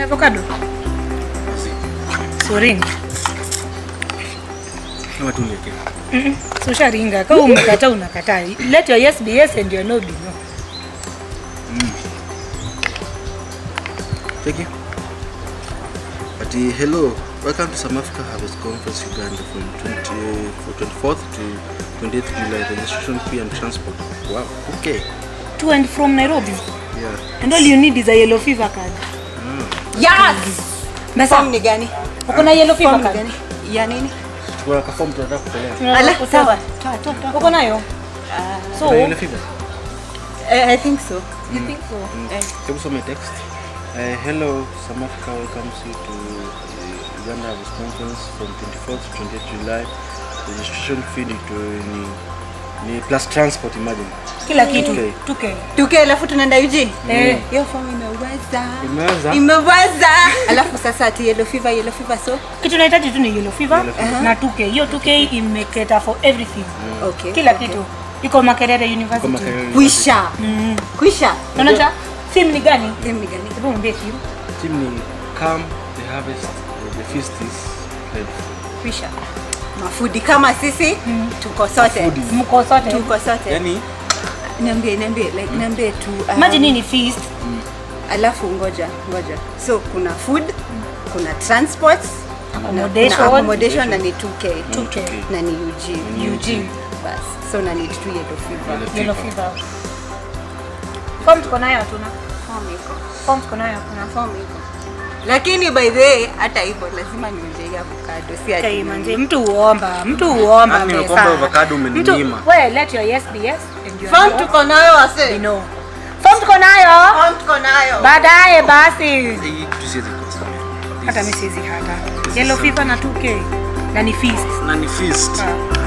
avocado soring Kama tu niweke. Mm-mm. so usharinga kama umekataa unakataa let your yes be yes and your no be no Thank you. But uh, hello, welcome to South Africa Harvest Conference Uganda from 20, for 24th to 28th July. Registration fee and transport. Wow. Okay. to and from nairobi Yeah. and all you need is a yellow fever card Yes. Mesa, Form ni gani? uko na yellow fever Form ni card gani? Ya nini? Kuna kafomu tunataka kupeleka. Tunataka Ala, kutoa. sawa. Toa, toa, toa. uko nayo so Kuna yellow fever? Eh, I think so. you think so Eh, Hebu some text. Uh, hello, South Africa welcomes you to uh, Uganda Harvest Conference from 24th to 28th July. Registration fee ni, tu- ni, ni plus transport imagine. kila kitu Okay. tuke tuke alafu tunaenda Eugene. Eh. Hiyo form imeweza. Imeweza? Imeweza. Alafu sasa ati yellow fever, yellow fever so. kitu nahitaji tu ni yellow fever Yellow fever. na tuke hiyo tuke imeketa for everything Okay. kila okay. kitu iko makerere Kwa university Makerere Kuisha. Mm. Kuisha. unaja theme ni gani Theme ni gani? hebu mwambie theme Team ni come, the harvest, uh, the feast is ready. Kuisha. Mafudi kama sisi tuko sote. Foodies. mko sote Tuko sote. Yani, Niambie, niambie, like niambie tu. um, imagine hii ni feast Alafu ngoja, ngoja. So kuna food, kuna transport, Accommodation. kuna accommodation na ni 2K. 2K. Na ni Eugene. Eugene Bas. So na ni tu yellow fever. Yellow yellow fever. fever form tuko nayo hatuna Form iko. form tuko nayo hatuna Form iko. Lakini by the way, hata hivyo lazima niuje hii avocado si ati. Okay, manze mtu uomba mtu uomba Hadi pesa. nimekuomba avocado umeninyima. Mtu- we let your yes be yes and your Form no tuko nayo be wase. no form tuko nayo Form tuko nayo. baadaye basi hii tusiweze kosa. hata mi siwezi hata yellow fever na 2k na ni feast Na ni feast. Ah.